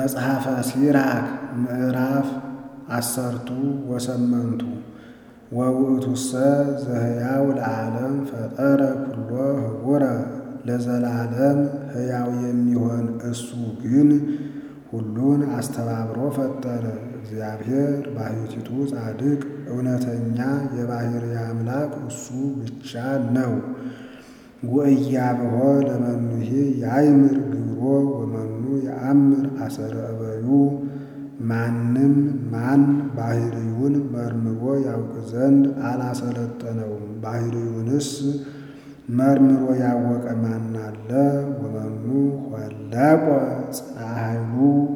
መጽሐፈ ሲራክ ምዕራፍ አሰርቱ ወሰመንቱ ወውእቱሰ ዘሕያው ለዓለም ፈጠረ ኩሎ ህቡረ ለዘላለም ሕያው የሚሆን እሱ ግን ሁሉን አስተባብሮ ፈጠረ። እግዚአብሔር ባሕቲቱ ጻድቅ እውነተኛ የባሕርይ አምላክ እሱ ብቻ ነው። ወእያብሖ ለመኑሄ ያይምር ግብሮ ወመኑ የአምር አሰረ እበዩ ማንም ማን ባሕርዩን መርምሮ ያውቅ ዘንድ አላሰለጠነውም። ባሕርዩንስ መርምሮ ያወቀ ማን አለ? ወመኑ ሆለቆ ጽንዐ ኃይሉ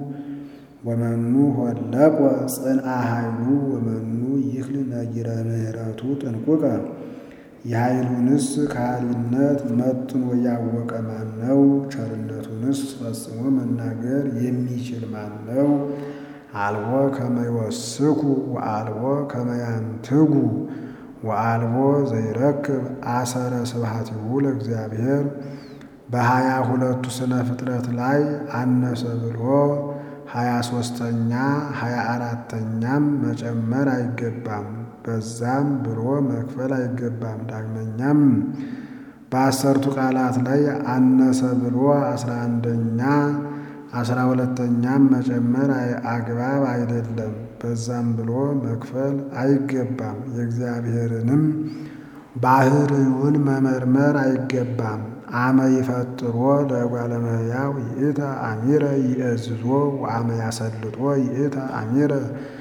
ወመኑ ሆለቆ ጽንዐ ኃይሉ ወመኑ ይክል ነጊረ ምሕረቱ ጥንቁቀ የኃይሉንስ ከሃሊነት መጥኖ ያወቀ ማን ነው? ቸርነቱንስ ፈጽሞ መናገር የሚችል ማን ነው? አልቦ ከመ ይወስኩ ወአልቦ ከመ ያንትጉ ወአልቦ ዘይረክብ አሰረ ስብሐቲሁ ለእግዚአብሔር በሀያ ሁለቱ ስነ ፍጥረት ላይ አነሰ ብሎ ሀያ ሦስተኛ ሀያ አራተኛም መጨመር አይገባም። በዛም ብሎ መክፈል አይገባም። ዳግመኛም በአሰርቱ ቃላት ላይ አነሰ ብሎ አስራ አንደኛ አስራ ሁለተኛም መጨመር አግባብ አይደለም። በዛም ብሎ መክፈል አይገባም። የእግዚአብሔርንም ባሕርዩን መመርመር አይገባም። አመ ይፈጥሮ ለእጓለ እመሕያው ይእተ አሚረ ይእዝዞ ወአመ ያሰልጦ ይእተ አሚረ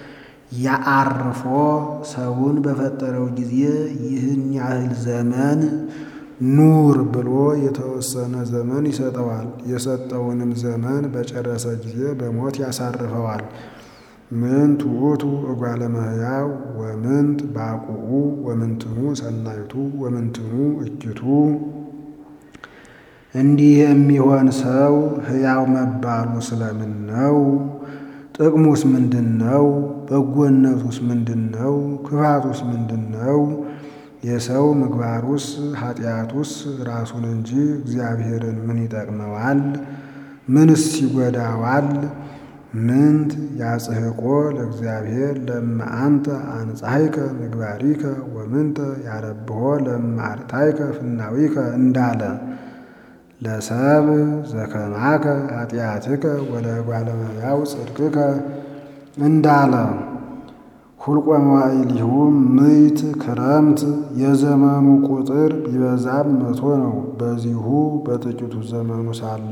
ያአርፎ ሰውን በፈጠረው ጊዜ ይህን ያህል ዘመን ኑር ብሎ የተወሰነ ዘመን ይሰጠዋል። የሰጠውንም ዘመን በጨረሰ ጊዜ በሞት ያሳርፈዋል። ምንት ውእቱ እጓለ እመሕያው ወምንት ባቁኡ ወምንትኑ ሰናይቱ ወምንትኑ እጅቱ። እንዲህ የሚሆን ሰው ሕያው መባሉ ስለምን ነው? ጥቅሙስ ምንድን ነው? በጎነቱስ ምንድን ነው? ክፋቱስ ምንድን ነው? የሰው ምግባሩስ ኃጢአቱስ ራሱን እንጂ እግዚአብሔርን ምን ይጠቅመዋል? ምንስ ይጎዳዋል? ምንት ያጽሕቆ ለእግዚአብሔር ለእመ አንተ አንጻሕከ ምግባሪከ ወምንተ ያረብሖ ለእመ አርታይከ ፍናዊከ እንዳለ ለሰብ ዘከማከ ኃጢአትከ ወለእጓለ እመሕያው ጽድቅከ እንዳለ ሁልቆ መዋዕሊሁ ምዕት ክረምት የዘመኑ ቁጥር ቢበዛም መቶ ነው። በዚሁ በጥቂቱ ዘመኑ ሳለ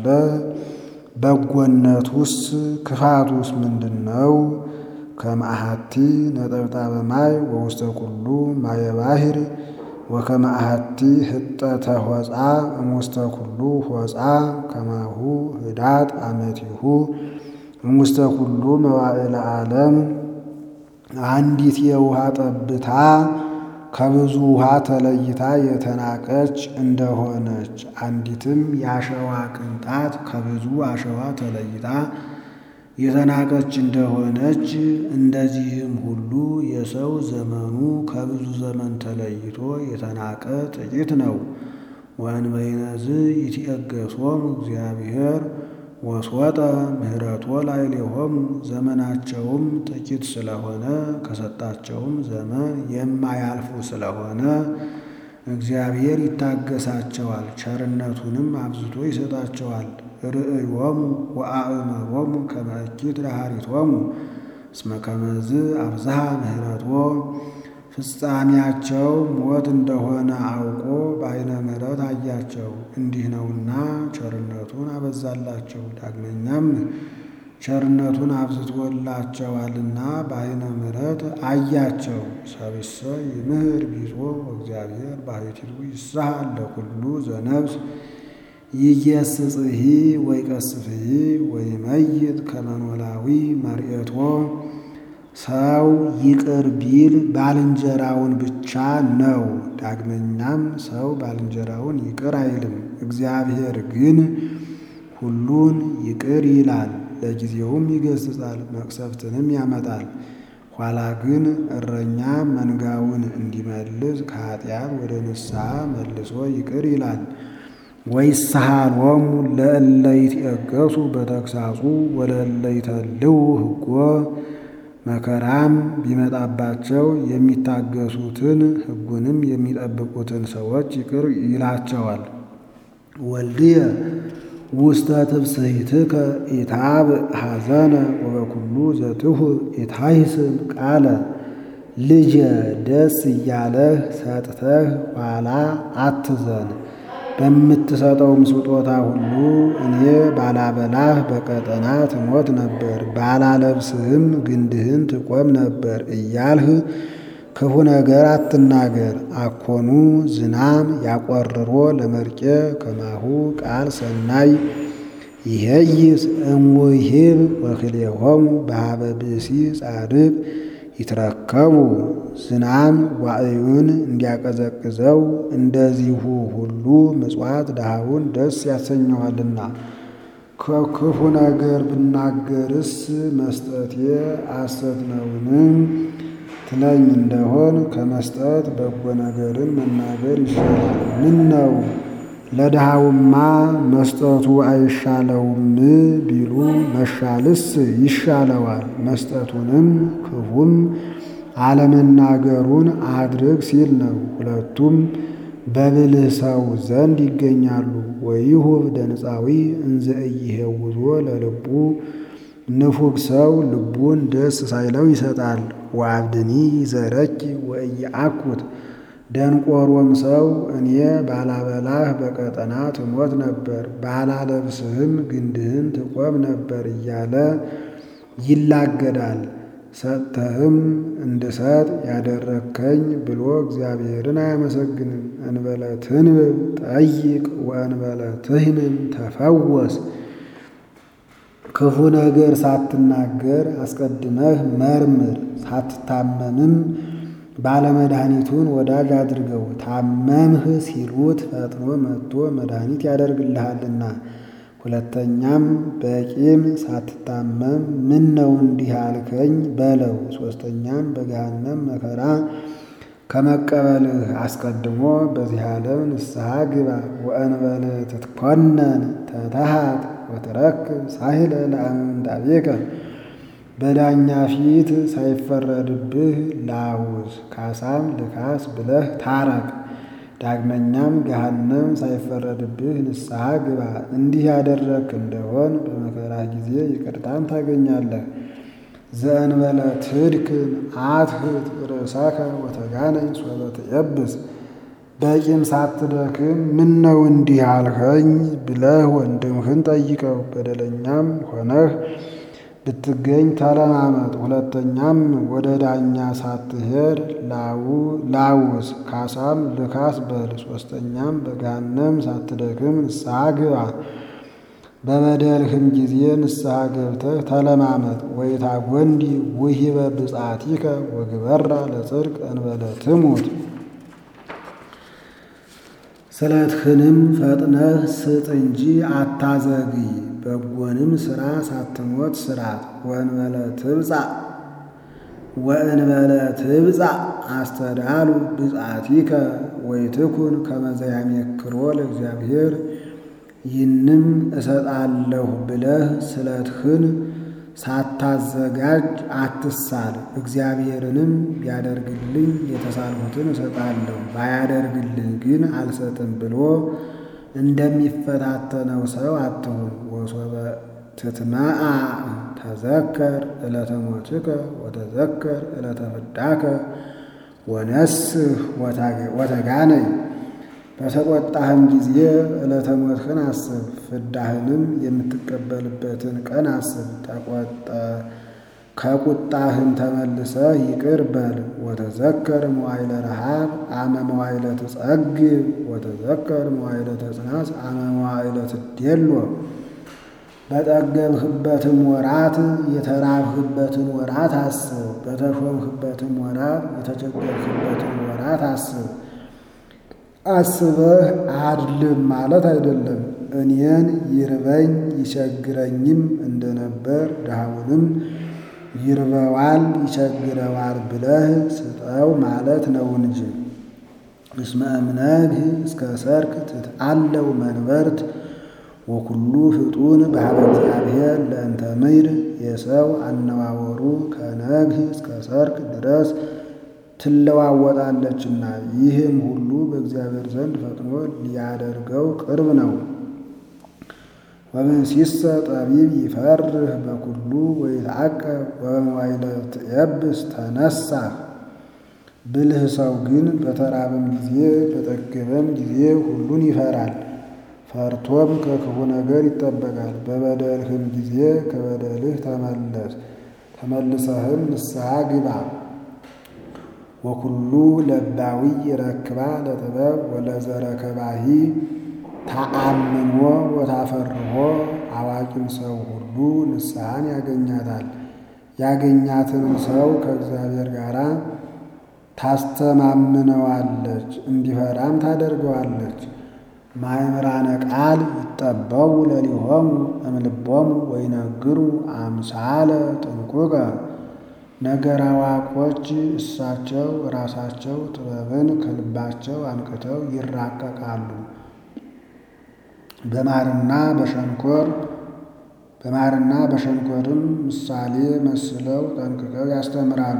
በጎነቱስ ክፋቱስ ምንድን ነው? ከመአሐቲ ነጠብጣበ ማይ ወውስተ ኩሉ ማየ ባሕር ወከመ አሐቲ ህጠተ ሆፃ እሙስተ ኩሉ ሆፃ ከማሁ ህዳጥ አመቲሁ እሙስተ ኩሉ መዋዕለ ዓለም አንዲት የውሃ ጠብታ ከብዙ ውሃ ተለይታ የተናቀች እንደሆነች አንዲትም የአሸዋ ቅንጣት ከብዙ አሸዋ ተለይታ የተናቀች እንደሆነች እንደዚህም ሁሉ የሰው ዘመኑ ከብዙ ዘመን ተለይቶ የተናቀ ጥቂት ነው። ወእንበይነዝ ይትየገሶሙ እግዚአብሔር ወስወጠ ምሕረቶ ላዕሌሆሙ ዘመናቸውም ጥቂት ስለሆነ ከሰጣቸውም ዘመን የማያልፉ ስለሆነ እግዚአብሔር ይታገሳቸዋል፣ ቸርነቱንም አብዝቶ ይሰጣቸዋል። ርእዮሙ ወአእመሮሙ ከመ እኪት ለሐሪቶሙ እስመ ከመዝ አብዝሃ ምሕረቶ ፍጻሜያቸው ሞት እንደሆነ አውቆ በዓይነ ምሕረት አያቸው። እንዲህ ነውና ቸርነቱን አበዛላቸው። ዳግመኛም ቸርነቱን አብዝቶላቸዋልና በዓይነ ምሕረት አያቸው። ሰብእሰ ይምህር ቢጾ ወእግዚአብሔር ባሕቲቱ ይስሐል ለኩሉ ዘነፍስ ይጌስጽሂ ወይቀስፍሂ ወይመይጥ ከመ ኖላዊ መርኤቶ ሰው ይቅር ቢል ባልንጀራውን ብቻ ነው። ዳግመኛም ሰው ባልንጀራውን ይቅር አይልም። እግዚአብሔር ግን ሁሉን ይቅር ይላል፣ ለጊዜውም ይገስጻል፣ መቅሰፍትንም ያመጣል። ኋላ ግን እረኛ መንጋውን እንዲመልስ ከኃጢአት ወደ ንስሐ መልሶ ይቅር ይላል። ወይስሃሎሙ ለእለ ይትየገሱ በተግሳጹ ወለእለ ይተልው ሕጎ መከራም ቢመጣባቸው የሚታገሱትን ሕጉንም የሚጠብቁትን ሰዎች ይቅር ይላቸዋል። ወልድየ ውስተ ትብስሕትከ ኢታብእ ሐዘነ ወበኩሉ ዘትሁብ ኢታይስም ቃለ ልጄ ደስ እያለህ ሰጥተህ ኋላ አትዘን። በምትሰጠውም ስጦታ ሁሉ እኔ ባላበላህ በቀጠና ትሞት ነበር፣ ባላለብስህም ግንድህን ትቆም ነበር እያልህ ክፉ ነገር አትናገር። አኮኑ ዝናም ያቆርሮ ለመርቄ ከማሁ ቃል ሰናይ ይሄይስ እምውሂብ ወክልኤሆሙ በሀበ ብእሲ ጻድቅ ይትረከቡ ዝናም ዋዕዩን እንዲያቀዘቅዘው እንደዚሁ ሁሉ ምጽዋት ድሃውን ደስ ያሰኘዋልና። ከክፉ ነገር ብናገርስ መስጠቴ ሐሰት ነውን ትለኝ እንደሆን ከመስጠት በጎ ነገርን መናገር ይሻላል። ምን ነው ለድሃውማ መስጠቱ አይሻለውም ቢሉ መሻልስ ይሻለዋል። መስጠቱንም ክፉም አለመናገሩን አድርግ ሲል ነው። ሁለቱም በብልህ ሰው ዘንድ ይገኛሉ። ወይሁብ ደንፃዊ እንዘ ኢይሄውዞ ለልቡ ንፉግ ሰው ልቡን ደስ ሳይለው ይሰጣል። ወአብድኒ ይዘረኪ ወኢየአኩት ደንቆሮም ሰው እኔ ባላበላህ በቀጠና ትሞት ነበር፣ ባላለብስህም ግንድህን ትቆም ነበር እያለ ይላገዳል። ሰጥተህም እንድሰጥ ያደረግከኝ ብሎ እግዚአብሔርን አያመሰግንም። እንበለ ትንብብ ጠይቅ ወእንበለ ትህንም ተፈወስ። ክፉ ነገር ሳትናገር አስቀድመህ መርምር። ሳትታመምም ባለመድኃኒቱን ወዳጅ አድርገው። ታመምህ ሲሉት ፈጥኖ መጥቶ መድኃኒት ያደርግልሃልና። ሁለተኛም በቂም ሳትታመም ምን ነው እንዲህ አልከኝ በለው። ሦስተኛም በገሃነም መከራ ከመቀበልህ አስቀድሞ በዚህ ዓለም ንስሐ ግባ። ወእንበለ ትትኮነን ተተሃት ወትረክብ ሳህለ ለአምንታቤከ በዳኛ ፊት ሳይፈረድብህ ላውዝ ካሳም ልካስ ብለህ ታረቅ። ዳግመኛም ገሃነም ሳይፈረድብህ ንስሐ ግባ። እንዲህ ያደረግክ እንደሆን በመከራህ ጊዜ ይቅርታን ታገኛለህ። ዘእንበለ ትድክም አትህት ርእሰከ ወተጋነይ ሶበ ትየብስ በቂም ሳትደክም ምን ነው እንዲህ አልኸኝ ብለህ ወንድምህን ጠይቀው። በደለኛም ሆነህ ብትገኝ ተለማመጥ። ሁለተኛም ወደ ዳኛ ሳትሄድ ላውስ ካሳም ልካስ በል። ሦስተኛም በገሃነም ሳትደክም ንስሐ ግባ። በበደልህም ጊዜ ንስሐ ገብተህ ተለማመጥ። ወይታጐንዲ ውሂበ ብፅዓቲከ ወግበራ ለጽድቅ እንበለ ትሙት ስለትህንም ፈጥነህ ስጥ እንጂ አታዘግይ። በጎንም ሥራ ሳትሞት ስራት። ወእንበለ ትብጻእ ወእንበለ ትብጻእ አስተዳሉ ብፅዓቲከ ወይትኩን ከመ ዘያሜክሮ ለእግዚአብሔር ይህንም እሰጣለሁ ብለህ ስለትህን ሳታዘጋጅ አትሳል። እግዚአብሔርንም ቢያደርግልኝ የተሳልሁትን እሰጣለሁ ባያደርግልኝ ግን አልሰጥም ብሎ እንደሚፈታተነው ሰው አትሁን። ወሶበ ትትመአ ተዘከር ዕለተ ሞትከ ወተዘከር ዕለተ ፍዳከ ወነስህ ወተጋነይ በተቆጣህም ጊዜ ዕለተ ሞትህን አስብ፣ ፍዳህንም የምትቀበልበትን ቀን አስብ። ተቆጠ ከቁጣህም ተመልሰህ ይቅር በል። ወተዘከር መዋይለ ረሃብ አመ መዋይለ ትጸግብ ወተዘከር መዋይለ ተጽናስ አመ መዋይለ ትዴሎ በጠገብህበትም ወራት የተራብህበትን ወራት አስብ። በተሾምህበትም ወራት የተቸገርህበትን ወራት አስብ። አስበህ አድልም ማለት አይደለም። እኔን ይርበኝ ይቸግረኝም እንደነበር ድሃውንም ይርበዋል ይቸግረዋል ብለህ ስጠው ማለት ነው እንጂ። እስመ እምነግህ እስከ ሰርክ ትትአለው መንበርት ወኩሉ ፍጡን በሀበ እግዚአብሔር ለእንተ ምድር የሰው አነዋወሩ ከነግህ እስከ ሰርክ ድረስ ትለዋወጣለችና ይህም ሁሉ በእግዚአብሔር ዘንድ ፈጥኖ ሊያደርገው ቅርብ ነው። ወብእሲሰ ጠቢብ ይፈርህ በኩሉ ወይትዐቀብ ወበመዋዕለ ትየብስ ተነሣ። ብልህ ሰው ግን በተራበም ጊዜ በጠገበም ጊዜ ሁሉን ይፈራል። ፈርቶም ከክፉ ነገር ይጠበቃል። በበደልህም ጊዜ ከበደልህ ተመለስ፣ ተመልሰህም ንስሐ ግባ። ወኩሉ ለባዊ ይረክባ ለጥበብ ወለዘረከባሂ ታአምኖ ወታፈርሆ። አዋቂም ሰው ሁሉ ንስሐን ያገኛታል። ያገኛትንም ሰው ከእግዚአብሔር ጋር ታስተማምነዋለች፣ እንዲፈራም ታደርገዋለች። ማእምራነ ቃል ይጠበው ለሊሆሙ እምልቦሙ ወይነግሩ አምሳለ ጥንቁቀ። ነገር አዋቆች እሳቸው ራሳቸው ጥበብን ከልባቸው አንቅተው ይራቀቃሉ። በማርና በሸንኮር በማርና በሸንኮርም ምሳሌ መስለው ጠንቅቀው ያስተምራሉ።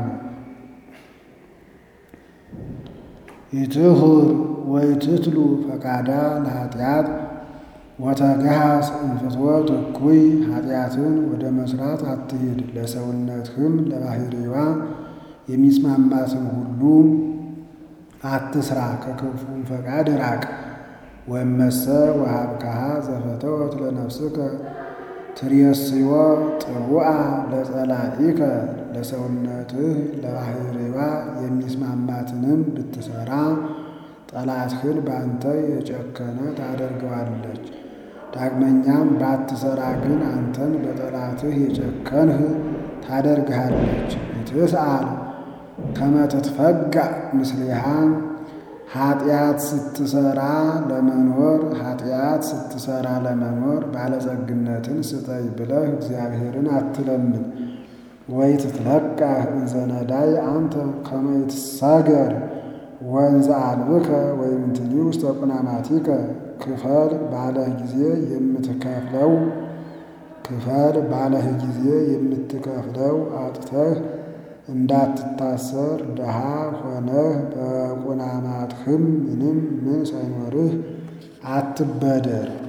ይትሁር ወይትትሉ ፈቃዳ ለኃጢአት ወተግሃስ እንፍትወት እኩይ። ኃጢአትን ወደ መስራት አትሂድ፣ ለሰውነትህም ለባህሪዋ የሚስማማትን ሁሉ አትስራ፣ ከክፉም ፈቃድ ራቅ። ወመሰ ወሀብከሃ ዘፈተወት ለነፍስከ ትሬስዮ ጥቡአ ለጸላኢከ። ለሰውነትህ ለባህሪዋ የሚስማማትንም ብትሰራ ጠላትህን በአንተ የጨከነ ታደርገዋለች። ዳግመኛም ባትሰራ ግን አንተን በጠላትህ የጨከንህ ታደርግሃለች። ኢትስአል ከመ ትትፈጋእ ምስሌሃ ኃጢአት ስትሰራ ለመኖር ኃጢአት ስትሰራ ለመኖር ባለጸግነትን ስጠይ ብለህ እግዚአብሔርን አትለምን። ወይ ትትለቃህ እንዘ ነዳይ አንተ ከመ ይትሳገር ወንዘ አልብከ ወይም ትኒ ውስተ ቁናማቲከ። ክፈል ባለህ ጊዜ የምትከፍለው ክፈል ባለህ ጊዜ የምትከፍለው አጥተህ እንዳትታሰር ድሃ ሆነህ በቁናማትህም ምንም ምን ሳይኖርህ አትበደር።